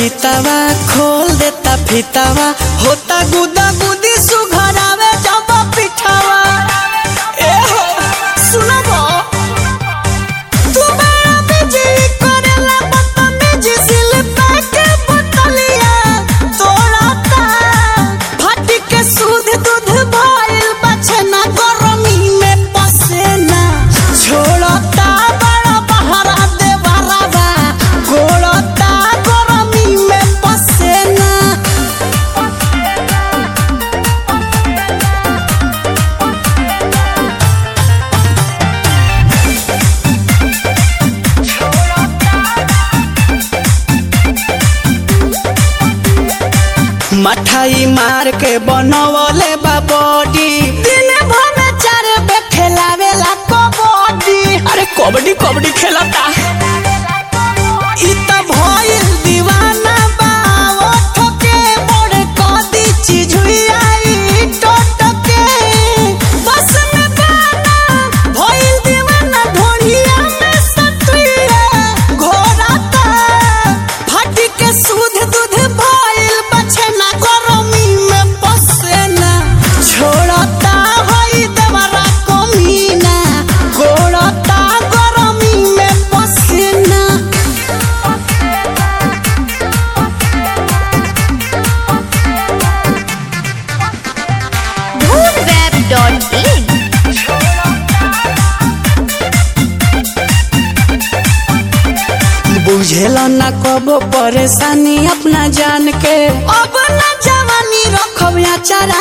चैतावा खोल देता फितावा होता गुदा गुदी सुघरावे जब पिठावा ए हो सुनबो तू बड़ा बिजी करेला बदतमीजी सिल पैके बोतलिया तोड़ता फाटी के सूद दूध भइल बचना गरमी में पसेना छोड़ता बड़ा बहरा दे बराबा गोड़ता गरमी में पसेना मठाई मार के बनवले बा बॉडी दिन भर में चार बे खेलावेला कबड्डी अरे कबड्डी कबड्डी खेलता इ त भइल दीवाना बा ओठ के बड़ कदी चीज हुई आई टोटके बस में गाना भइल दीवाना ढोढ़िया में सतुइया घोराता फाटी के सूद दूध भइल बछना गरमी में पसेना छोड़ता हई देवरा कमीना गोड़ता गरमी में पसेना moonweb.in बुझेला ना कबो परेशानी अपना जान के अब ना जवानी रखब या चारा